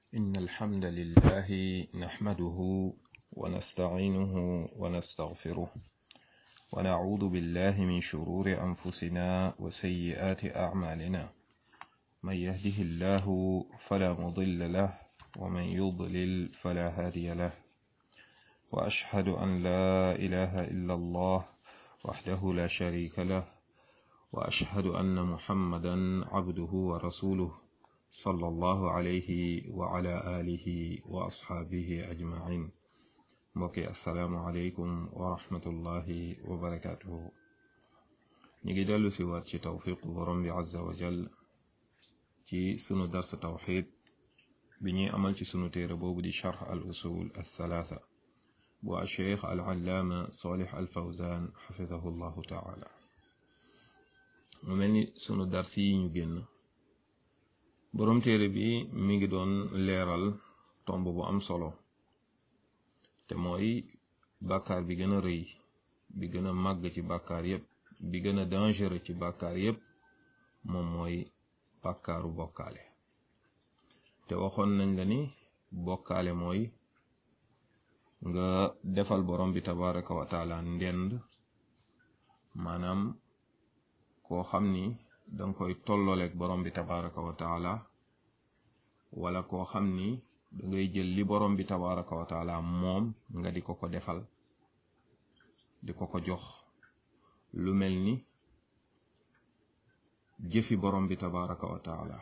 إن الحمد لله نحمده ونستعينه ونستغفره ونعوذ بالله من شرور أنفسنا وسيئات أعمالنا من يهده الله فلا مضل له ومن يضلل فلا هادي له وأشهد أن لا إله إلا الله وحده لا شريك له وأشهد أن محمدا عبده ورسوله صلى الله عليه وعلى آله وأصحابه أجمعين mbokki asalaamualeykum wa rahmatullahi wa barakatuhu ñu ngi dellu si waat ci tawfiq borom bi azza wa jal ci sunu darsa tawxid bi ñuy amal ci sunu téere boobu di charx al usul al thalatha bu acheikh al allaama salih al fawzan xafidahu llahu taala mu mel ni sunu dars yi ñu génn borom téere bi mi ngi doon leeral tomb bu am solo te mooy bàkkaar bi gën a rëy bi gën a màgg ci bàkkaar yépp bi gën a dangereux ci bàkkaar yépp moom mooy bàkkaaru bokkaale te waxoon nañ la ni bokkaale mooy nga defal borom bi tabaraka wa taala ndend maanaam koo xam ni danga koy tollooleeg borom bi tabaraka wa taala wala koo xam ni dangay jël li borom bi tabaraka wa taala moom nga di ko ko defal di ko ko jox lu mel ni jëfi borom bi tabaraka wa taala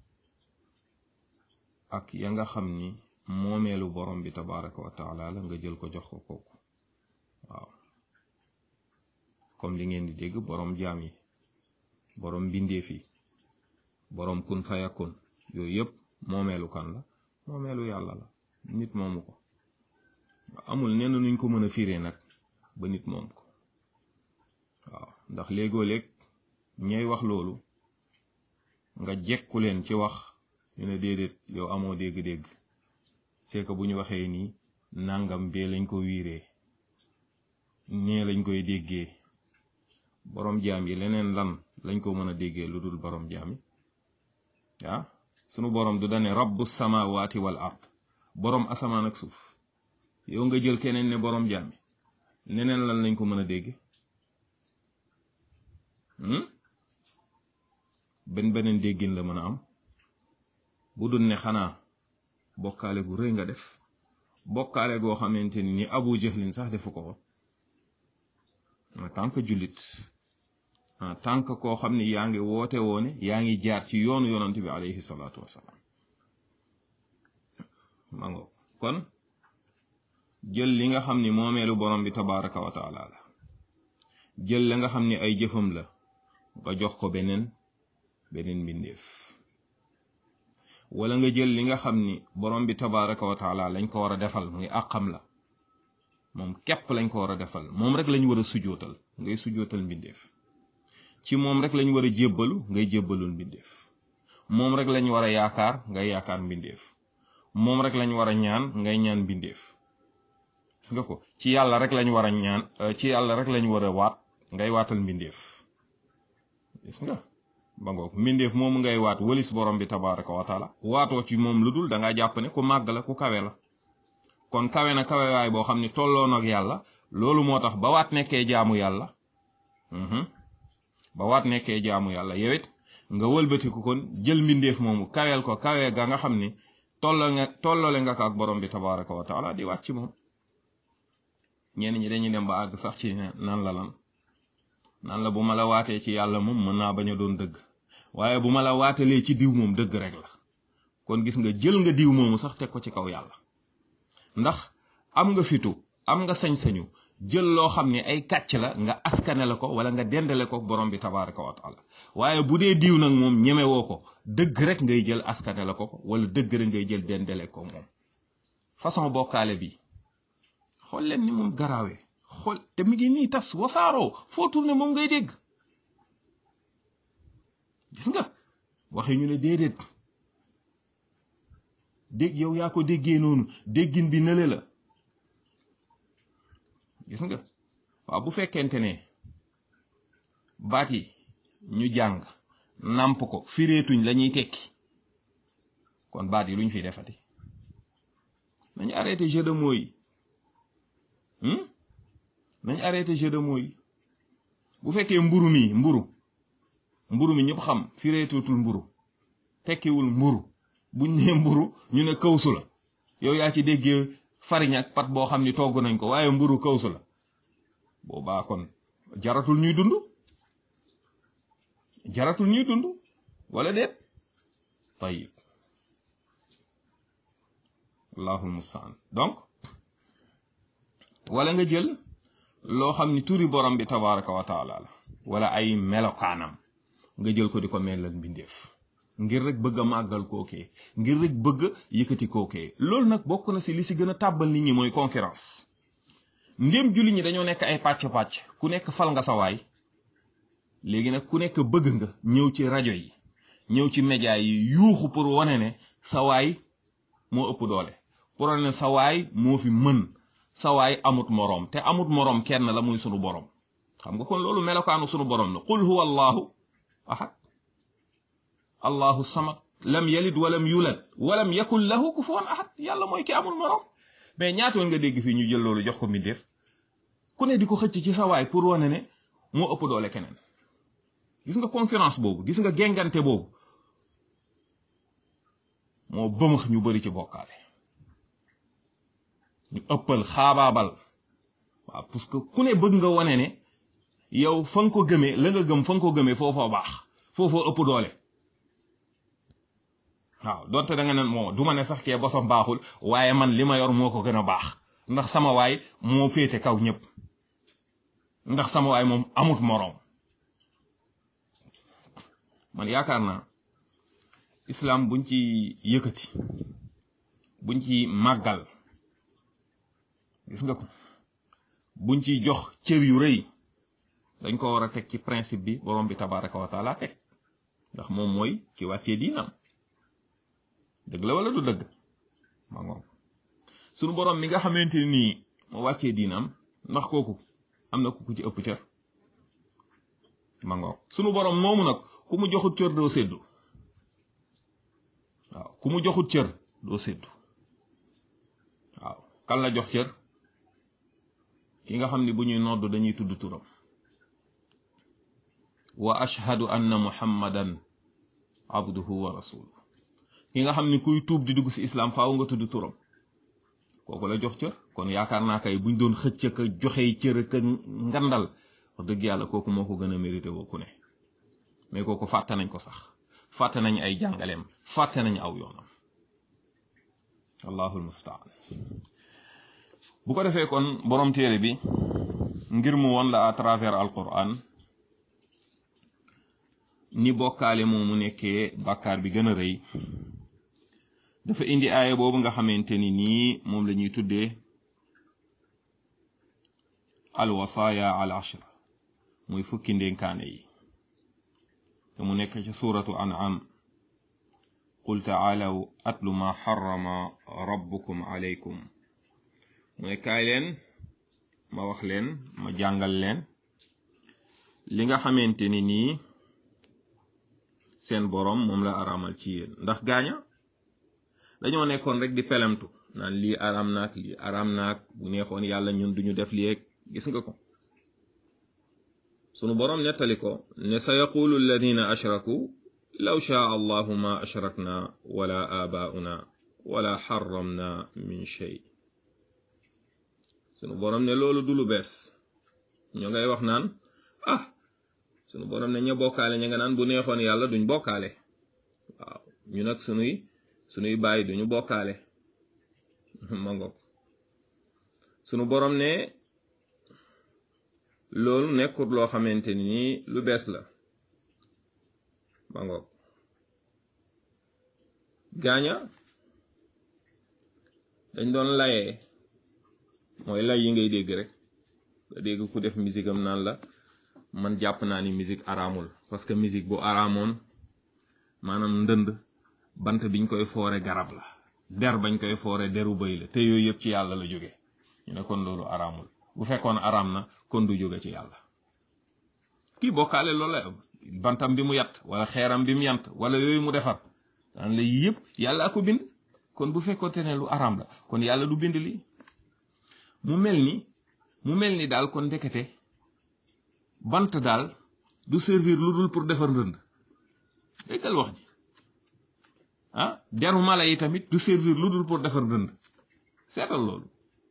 ak ya nga xam ni moomeelu borom bi tabaraka wa taala la nga jël ko jox ko kooku waaw comme li ngeen di dégg borom jaam yi borom mbindeef yi borom kun fayakun yooyu yëpp moomeelu kan la moomeelu yàlla la nit moomu ko amul nenn nuñ ko mën a firee nag ba nit moom ko waaw ndax léegoo léeg ñay wax loolu nga jekku leen ci wax ñu ne déedéet yow amoo dégg-dégg c'est que bu ñu waxee nii nangam bee lañ ko wiiree nee lañ koy déggee borom jaam yi leneen lan lañ ko mën a déggee lu dul borom jaam yi ah sunu borom du dane rabbu samawati wal ard borom asamaan ak suuf yow nga jël keneen ne borom jaam yi neneen lan lañ ko mën a dégg benn beneen déggin la mën a am bu dul ne xanaa bokkaale gu rëy nga def bokkaale goo xamante ni ni abu jahlin sax defu ko en tant que jullit en tant que koo xam ni yaa ngi woote woone yaa ngi jaar ci yoonu yonant bi alayhi salaatu wasalaam mango kon jël li nga xam ni moomeelu borom bi tabaraka wa taala la jël la nga xam ni ay jëfam la nga jox ko beneen beneen mbindeef wala nga jël li nga xam ni borom bi tabaraka wa taala lañ ko war a defal muy àqam la moom képp lañ ko war a defal moom rek lañ war a sujootal ngay sujootal mbindeef ci moom rek lañ war a jébbalu ngay jébbalul mbindeef moom rek lañ war a yaakaar ngay yaakaar mbindeef moom rek lañ war a ñaan ngay ñaan mbindeef gis nga ko ci yàlla rek lañ war a ñaan ci yàlla rek lañ war a waat ngay waatal mbindeef gis nga ba ngoog mbindeef moomu ngay waat walis borom bi tabaraka wa taala waatoo ci moom lu dul da ngaa jàpp ne ku màgg la ku kawe la kon kawe na kawewaay boo xam ne tolloo ak yàlla loolu moo tax ba waat nekkee jaamu yàlla ba waat nekkee jaamu yàlla yow it nga wëlbatiku kon jël mbindeef moomu kaweel ko kawee ga nga xam ni tolloo nga tolloole nga ko ak borom bi tabaraka wa taala di waat ci moom ñenn ñi dañuy dem ba àgg sax ci nan la lan nan la bu ma la waatee ci yàlla moom mën naa bañ a doon dëgg waaye bu ma la waatalee ci diw moom dëgg rek la kon gis nga jël nga diw moomu sax teg ko ci kaw yàlla ndax am nga fitu am nga sañ-sañu jël loo xam ne ay kàcc la nga askane la ko wala nga dendale ko borom bi tabaraka wa taala waaye bu dee diw nag moom ñemewoo ko dëgg rek ngay jël askane la ko ko wala dëgg rek ngay jël dendale ko moom façon bokkaale bi xool leen ni moom garaawee xool te mi ngi nii tas wasaaroo foo tourné moom ngay dégg gis nga waxe ñu ne déedéet dégg yow yaa ko déggee noonu déggin bi nële la gis nga waaw bu fekkente ne baat yi ñu jàng nàmp ko fireetuñ la ñuy tekki kon baat yi luñ fi defati nañ arrêté jeu de mots yi nañ arrêté jeu de mots yi bu fekkee mburu mi mburu mburu mi ñëpp xam fireetootul mburu tekkiwul mburu buñ nee mburu ñu ne kawsu la yow yaa ci déggee farine ak pat boo xam ni togg nañ ko waaye mburu kawsu la boobaa kon jaratul ñuy dund jaratul ñuy dund wala déet tayib allahul mustaan donc wala nga jël loo xam ni turi borom bi tabaraka wa taala la wala ay melokaanam nga jël ko di ko melal mbindeef ngir rek bëgg a màggal kookee ngir rek bëgg yëkkati kookee loolu nag bokk na si li si gën a tàbbal nit ñi mooy concurrence ndéem julli ñi dañoo nekk ay pàcc-pàcc ku nekk fal nga sa waay léegi nag ku nekk bëgg nga ñëw ci rajo yi ñëw ci média yi yuuxu pour wane ne sa waay moo ëpp doole pour wane ne sa waay moo fi mën sa waay amut moroom te amut moroom kenn la muy sunu borom xam nga kon loolu melokaanu sunu borom la qul huwa allahu ahad allahu samad lam yalid walam yulad walam yakun lahu kufuwan ahad yàlla mooy ki amul moroom mais ñaatoon nga dégg fii ñu jël loolu jox ko mbindeef ku ne di ko xëcc ci sa waay pour wane ne moo ëpp doole keneen gis nga concurrence boobu gis nga gengante boobu moo bëmax ñu bari ci bokkaale ñu ëppal xaabaabal waaw parce que ku ne bëgg nga wane ne yow fa nga ko gëmee la nga gëm fa nga ko gëmee foofoo baax foofoo ëpp doole waaw donte da nga ne moo du ma ne sax kee bosam baaxul waaye man li ma yor moo ko gën a baax ndax sama waay moo féete kaw ñëpp ndax sama waay moom amut moroom man yaakaar naa islam buñ ci yëkkati buñ ci màggal gis nga ko buñ ci jox cër yu rëy dañ ko war a teg ci principe bi borom bi tabaraka wa taala teg ndax moom mooy ki wàccee diinam dëgg la wala du dëgg ma ngoom sunu borom mi nga xamante nii moo wàccee diinam ndax kooku am na ku ku ci ëpp cër ma ngoom sunu borom moomu nag ku mu joxut cër doo séddu waaw ku mu joxut cër doo séddu waaw kan la jox cër ki nga xam ni bu ñuy nodd dañuy tudd turam wa ashhadu anna muhammadan abduhu wa rasuluhu ki nga xam ni kuy tuub di dugg ci islam faaw nga tudd turam kooku la jox cër kon yaakaar naa kay buñ doon xëcc ka joxey cër ka ngandal wax dëgg yàlla kooku moo ko gën a mérité woo ku ne mais kooku fàtte nañ ko sax fàtte nañ ay jàngaleem fàtte nañ aw yoonam allahul mustaan bu ko defee kon borom téere bi ngir mu won la à travers alquran ni bokkaale moomu nekkee bàkkaar bi gën a rëy dafa indi aaya boobu nga xamante ni nii moom la ñuy tuddee alwasaaya al ashr muy fukki ndénkaane yi te mu nekk ci suuratu an'am qul taalaw atlu ma xarama rabbukum alaykum mu ne kaay leen ma wax leen ma jàngal leen li nga xamante ni nii seen borom moom la aramal ci yéen ndax gaaña dañoo nekkoon rek di pelemtu naan lii aram naak lii aram naak bu neexoon yàlla ñun duñu def lii ak gis nga ko sunu borom nettali ko ne sa yaqulu alladina ashraku law shaa allahu ma ashrakna wala abauna wala xaramna min shay sunu borom ne loolu du lu bees ñoo ngay wax naan ah sunu borom ne ña bokkaale ña nga naan bu neexoon yàlla duñ bokkaale waaw ñu nag sunuy sunuy bàyyi duñu bokkaale mango sunu borom ne loolu nekkut loo xamante ni lu bees la mango gaaña dañ doon layee mooy lay yi ngay dégg rek nga dégg ku def musique am naan la man jàpp naa ni musique araamul parce que musique bu araamoon maanaam ndënd bant biñ koy foore garab la der bañ koy foore deru bëy la te yooyu yëpp ci yàlla la jóge ñu ne kon loolu araamul bu fekkoon araam na kon du jóge ci yàlla kii bokkaale loolu la bantam bi mu yat wala xeeram bi mu yant wala yooyu mu defar daan la yëpp yàlla ko bind kon bu fekkoonte ne lu araam la kon yàlla du bind lii mu mel ni mu mel ni daal kon ndekete bant daal du servir lu dul pour defar ndënd déggal wax ji ah deru mala yi tamit du servir lu dul pour defar ndënd seetal loolu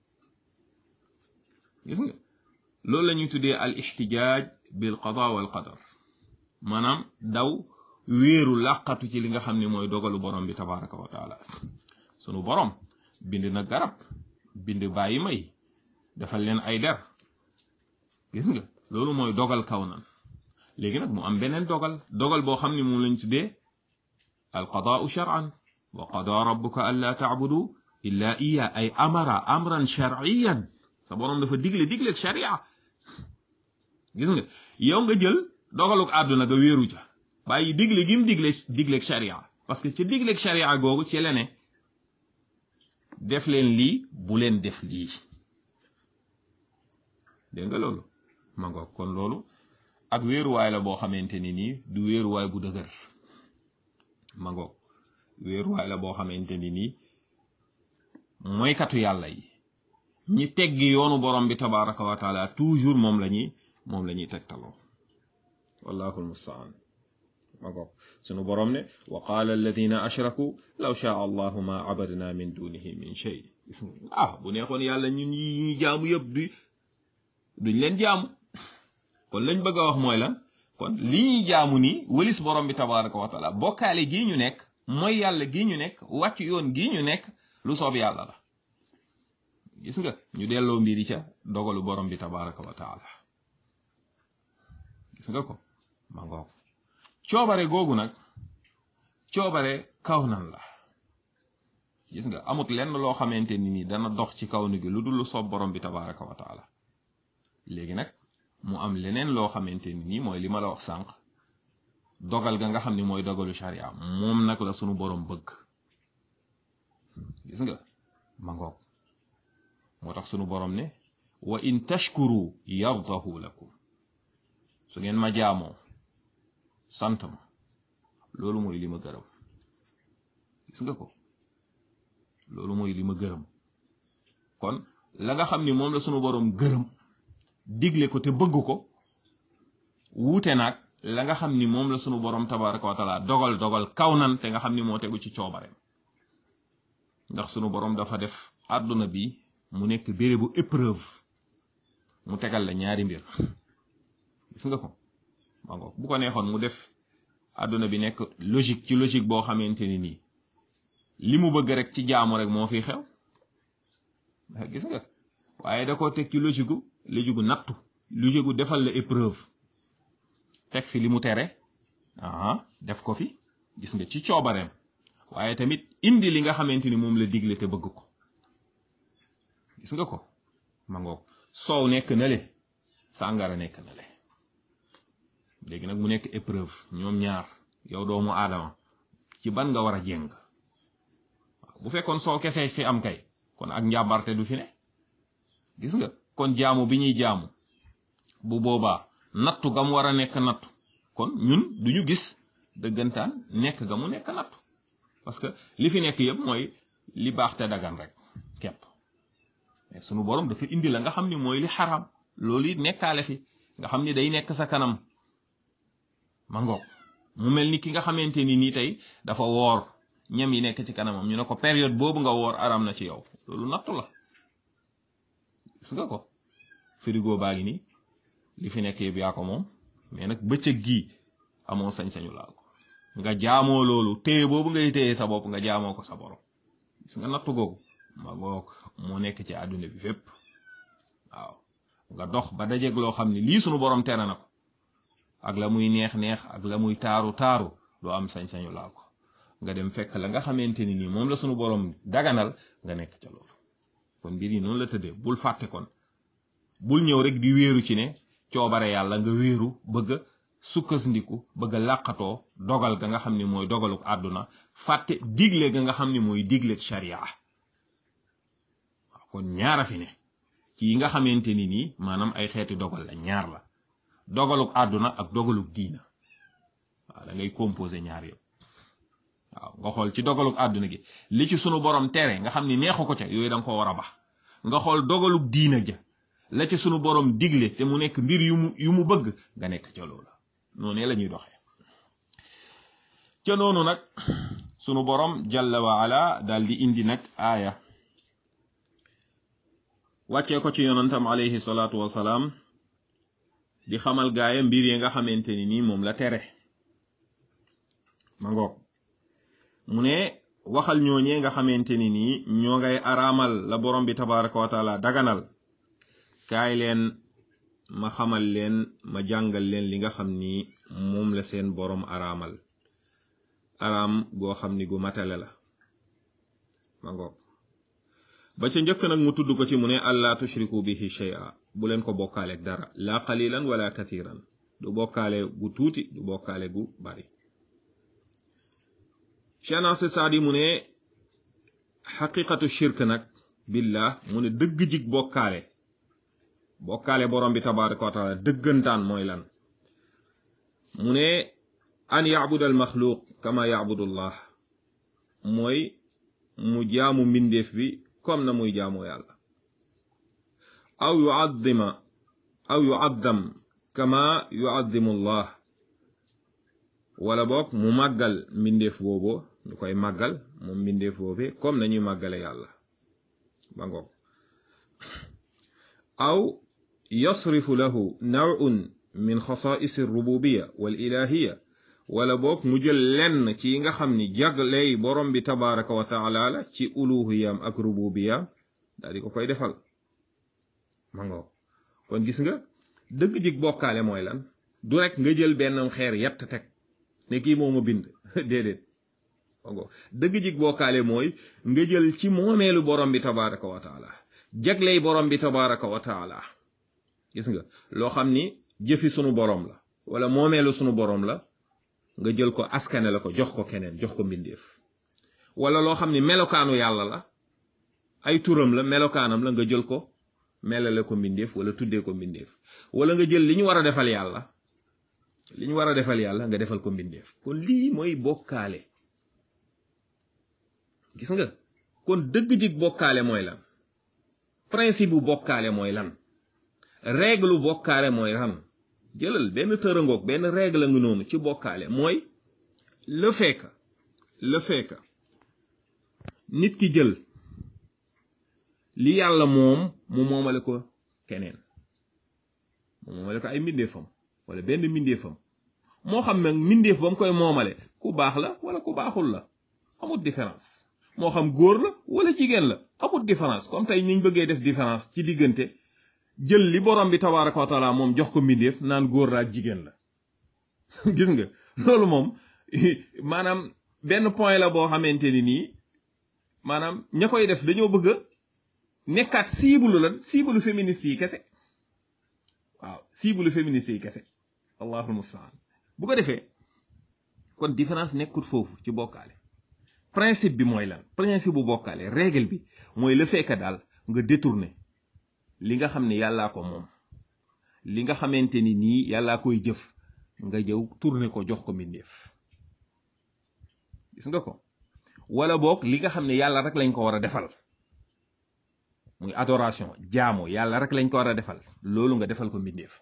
gis nga loolu la ñuy tuddee al ixtijaaj bil qada wal qadar maanaam daw wéeru làqatu ci li nga xam ne mooy dogalu borom bi tabaraka wa taala sunu borom bind na garab bind bàyyi may defal leen ay der gis nga loolu mooy dogal kaw nan léegi nag mu am beneen dogal dogal boo xam ne moom lañ tuddee al qadaau shar'an wa qada rabbuka an laa taabudu illa iya ay amara amran shar'iyan sa borom dafa digle digleeg sharia gis nga yow nga jël dogaluk àdduna nga wéeru ca bàyyi digle gim digle digleeg sharia parce que ca digleeg sharia googu ci la ne def leen lii bu leen def lii dégg nga loolu ma ngoog kon loolu ak wéeruwaay la boo xamante ni nii du wéeruwaay bu dëgër ma ngoog wéeruwaay la boo xamante ni nii mooykatu yàlla yi ñi teggi yoonu borom bi tabaraka wa taala toujours moom la ñuy moom la ñuy tegtaloo wallahu almustaan ma ngoog sunu borom ne wa qaala alladina ashraku law shaa allahu ma abadna min dunihi min shay gis nga ah bu neexoon yàlla ñun yi ñuy jaamu yëpp du duñ leen jaamu kon lañ bëgg a wax mooy lan kon li ñuy jaamu nii wëlis borom bi tabaraka wa taala bokkaale gii ñu nekk mooy yàlla gii ñu nekk wàcc yoon gii ñu nekk lu soob yàlla la gis nga ñu delloo mbiri ca dogalu borom bi tabaraka wa taala gis nga ko ma ngoog coobare googu nag coobare kaw nan la gis nga amut lenn loo xamante ni nii dana dox ci kaw ni gi lu dul lu soob borom bi tabaraka wa taala léegi nag mu am leneen loo xamante ni nii mooy li ma la wax sànq dogal ga nga xam ni mooy dogalu sharia moom nag la sunu borom bëgg gis nga ma ngoog moo tax sunu borom ne wa in tashkuru yardahu lakum su ngeen ma jaamoo sant ma loolu mooy li ma gërëm gis nga ko loolu mooy li ma gërëm kon la nga xam ni moom la sunu borom gërëm digle ko te bëgg ko wuute nag la nga xam ni moom la sunu borom tabaraka wa taala dogal dogal kaw nan te nga xam ni moo tegu ci coobareem ndax sunu borom dafa def àdduna bi mu nekk bérébu épreuve mu tegal la ñaari mbir gis nga ko ma ngoog bu ko neexoon mu def àdduna bi nekk logique ci logique boo xamante ni nii li mu bëgg rek ci jaamu rek moo fi xew gis nga waaye da ko teg ci logique gu logique gu nattu logique gu defal la épreuve teg fi li mu tere aha def ko fi gis nga ci coobareem waaye tamit indi li nga xamante ni moom la digle te bëgg ko gis nga ko ma ngoog soow nekk na le sàngara nekk na le léegi nag mu nekk épreuve ñoom ñaar yow doomu aadama ci ban nga war a jéng bu fekkoon soow kese fi am kay kon ak njàmbarte du fi ne gis nga kon jaamu bi ñuy jaamu bu boobaa nattu ga mu war a nekk nattu kon ñun duñu gis dëggantaan nekk ga mu nekk nattu parce que li fi nekk yëpp mooy li baax te dagan rek kepp mais sunu borom dafa indi la nga xam ni mooy li xaram loolu it nekkaale fi nga xam ni day nekk sa kanam ma ngoog mu mel ni ki nga xamante ni nii tey dafa woor ñam yi nekk ci kanamam ñu ne ko période boobu nga woor aram na ci yow loolu nattu la gis nga ko frigo baa ngi nii li fi nekk yëpp yaa ko moom mais nag bëccëg gii amoo sañ-sañu laal ko nga jaamoo loolu téye boobu ngay téye sa bopp nga jaamoo ko sa borom gis nga nattu googu ma ngoog moo nekk ci àdduna bi fépp waaw nga dox ba dajeeg loo xam ne lii sunu borom tere na ko ak la muy neex neex ak la muy taaru taaru doo am sañ-sañu laal ko nga dem fekk la nga xamante ni nii moom la sunu borom daganal nga nekk ca loolu kon mbir yi noonu la tëddee bul fàtte kon bul ñëw rek di wéeru ci ne coobare yàlla nga wéeru bëgg a sukkandiku bëgg a làqatoo dogal ga nga xam ni mooy dogaluk àdduna fàtte digle ga nga xam ni mooy digleeg sharia waaw kon ñaara fi ne ci yi nga xamante ni nii maanaam ay xeeti dogal la ñaar la dogaluk àdduna ak dogaluk diina waaw da ngay composé ñaar yëpp waaw nga xool ci dogaluk àdduna gi li ci sunu borom tere nga xam ni neexu ko ca yooyu da nga ko war a bax nga xool dogaluk diina ja la ci sunu borom digle te mu nekk mbir yu mu yu mu bëgg nga nekk ca loola noonu la ñuy doxee ca noonu nag sunu borom jalla wa ala daal di indi nag aaya wàccee ko ci yonantam alayhi salaatu wasalaam di xamal gaaya mbir yi nga xamante ni nii moom la tere ma ngoog mu ne waxal ñooñee nga xamante ni nii ñoo ngay araamal la borom bi tabaraka wa taala daganal kaay leen ma xamal leen ma jàngal leen li nga xam ni moom la seen borom araamal araam goo xam ni gu matale la ma ngoog ba ca njëkk nag mu tudd ko ci mu ne allah tushriku bihi shay'a bu leen ko bokkaaleeg dara la qalilan wala kathiran du bokkaale gu tuuti du bokkaale gu bari Cheikh Nasir Saadi mu ne xaqiqatu shirk nag billah mu ne dëgg jig bokkaale bokkaale borom bi tabaraka wa taala dëggantaan mooy lan mu ne an yacbuda al maxluuq kama yacbudu llah mooy mu jaamu mbindeef bi comme na muy jaamoo yàlla aw yuaddima aw yuaddam kama yuaddimu llah wala boog mu màggal mbindeef boobu ñu koy màggal moom mbindeef boobu comme nañuy màggale yàlla ba ngoog aw yasrifu lahu nawun min xasaa'is rububiya wal ilahiya wala boog mu jël lenn ci yi nga xam ni jagley borom bi tabaraka wa taala la ci uluhiyam ak rububiyam daal di ko koy defal ma ngoog kon gis nga dëgg jig bokkaale mooy lan du rek nga jël benn xeer yett teg ne kii moo ma bind déedéet ma ngoog dëgg jig bokkaale mooy nga jël ci moomeelu borom bi tabaraka wa taala jagley borom bi tabaraka wa taala gis nga loo xam ni jëfi sunu borom la wala moomeelu sunu borom la nga jël ko askane la ko jox ko keneen jox ko mbindeef wala loo xam ni melokaanu yàlla la ay turam la melokaanam la nga jël ko melale ko mbindeef wala tuddee ko mbindeef wala nga jël li ñu war a defal yàlla li ñu war a defal yàlla nga defal ko mbindeef kon lii mooy bokkaale gis nga kon dëgg dig bokkaale mooy lan principe bu bokkaale mooy lan règle bokkaale mooy lan jëlal benn tërangoog benn règle nga noonu ci bokkaale mooy le fait que le fait que nit ki jël li yàlla moom mu moomale ko keneen mu moomale ko ay mbindeefam wala benn mbindeefam moo xam nag mbindeef ba mu koy moomale ku baax la wala ku baaxul la amut différence moo xam góor la wala jigéen la amut différence comme tey niñ bëggee def différence ci diggante jël li borom bi tabaraka wa taala moom jox ko mbindeef naan góor la ak jigéen la gis nga loolu moom maanaam benn point la boo xamante ni nii maanaam ña koy def dañoo bëgg a nekkaat cible lan cible féministe yi kese waaw cible féministe yi kese allahul mustaan bu ko defee kon différence nekkut foofu ci bokkaale principe bi mooy lan principe bu bokkaale règle bi mooy le fait que daal nga détourner li nga xam ne yàllaa ko moom li nga xamante ni nii yàllaa koy jëf nga jëw tourner ko jox ko mbindeef gis nga ko wala boog li nga xam ne yàlla rek lañ ko war a defal muy adoration jaamu yàlla rek lañ ko war a defal loolu nga defal ko mbindeef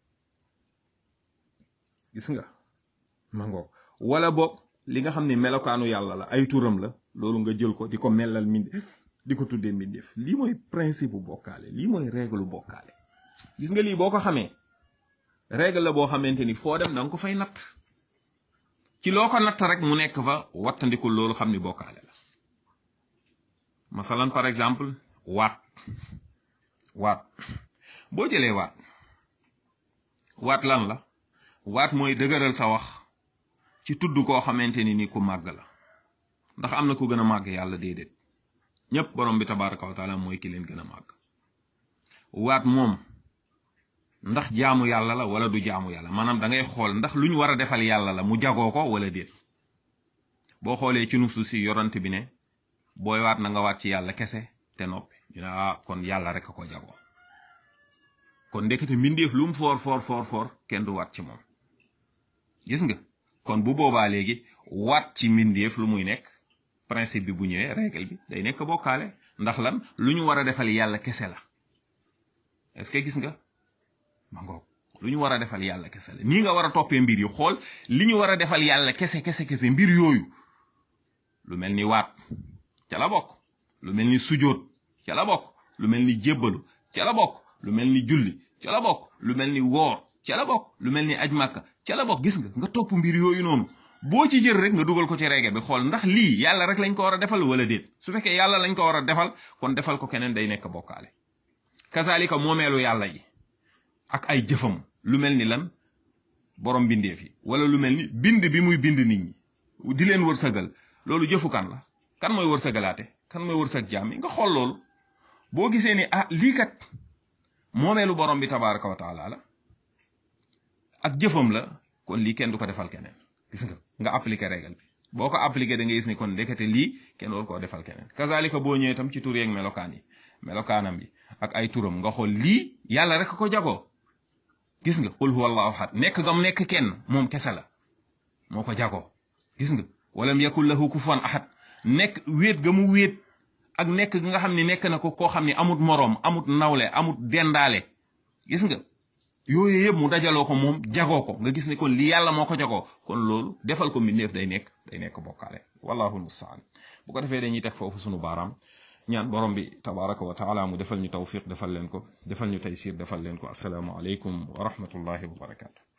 gis nga mango wala boog li nga xam ne melokaanu yàlla la ay turam la loolu nga jël ko di ko melal mbindeef di ko tuddee mbindeef lii mooy principe bu bokkaale lii mooy règle bokkaale gis nga lii boo ko xamee règle la boo xamante ni foo dem da nga ko fay natt ci loo ko natt rek mu nekk fa wattandikul loolu xam ni bokkaale la masalan par exemple waat waat boo jëlee waat waat lan la waat mooy dëgëral sa wax ci tudd koo xamante ni ni ku màgg la ndax am na ku gën a màgg yàlla déedéet ñëpp borom bi tabaraka wa taala mooy ki leen gën a màgg waat moom ndax jaamu yàlla la wala du jaamu yàlla maanaam da ngay xool ndax lu ñu war a defal yàlla la mu jagoo ko wala déet boo xoolee ci nusu si yorante bi ne booy waat na nga waat ci yàlla kese te noppi ñu ne ah kon yàlla rek a ko jagoo kon ndekete mbindeef lu mu foor foor foor foor kenn du waat ci moom gis nga kon bu boobaa léegi waat ci mbindeef lu muy nekk principe bi bu ñëwee règle bi day nekk bokkaale ndax lan lu ñu war a defal yàlla kese la est-ce que gis nga ma ngoog lu ñu war a defal yàlla kese la nii nga war a toppee mbir yi xool li ñu war a defal yàlla kese kese kese mbir yooyu lu mel ni waat ca la bokk lu mel ni sujóot ca la bokk lu mel ni jébbalu ca la bokk lu mel ni julli ca la bokk lu mel ni woor ca la bokk lu mel ni aj màkka ca la bokk gis nga nga topp mbir yooyu noonu boo ci jël rek nga dugal ko ci règle bi xool ndax lii yàlla rek lañ ko war a defal wala déet su fekkee yàlla lañ ko war a defal kon defal ko keneen day nekk bokkaale kazalika moomeelu yàlla yi ak ay jëfam lu mel ni lan borom bindeef yi wala lu mel ni bind bi muy bind nit ñi di leen wërsëgal loolu jëfu kan la kan mooy wërsëgalaate kan mooy wërsëg jaam yi nga xool loolu boo gisee ni ah lii kat moomeelu borom bi tabaraka wa taala la ak jëfam la kon lii kenn du ko defal keneen gis nga nga appliqué règle bi boo ko appliqué da nga gis ni kon ndekete lii kenn war koo defal keneen kazalika boo ñëwee tam ci tur yeeg melokaan yi melokaanam yi ak ay turam nga xool lii yàlla rek ko jagoo gis nga qul huwa allahu ahad nekk gam nekk kenn moom kese la moo ko jagoo gis nga walam yakul lahu kufuwan ahad nekk wéet ga mu wéet ak nekk gi nga xam ne nekk na ko koo xam ne amut moroom amut nawle amut dendaale gis nga yooyu yëpp mu dajaloo ko moom jagoo ko nga gis ne kon li yàlla moo ko jagoo kon loolu defal ko mbindeef day nekk day nekk bokkaale wallahu almustaan bu ko defee dañuy teg foofu sunu baaraam ñaan borom bi tabaraka wa taala mu defal ñu tawfiq defal leen ko defal ñu taysir defal leen ko asalaamu aleykum wa rahmatullahi wa barakatu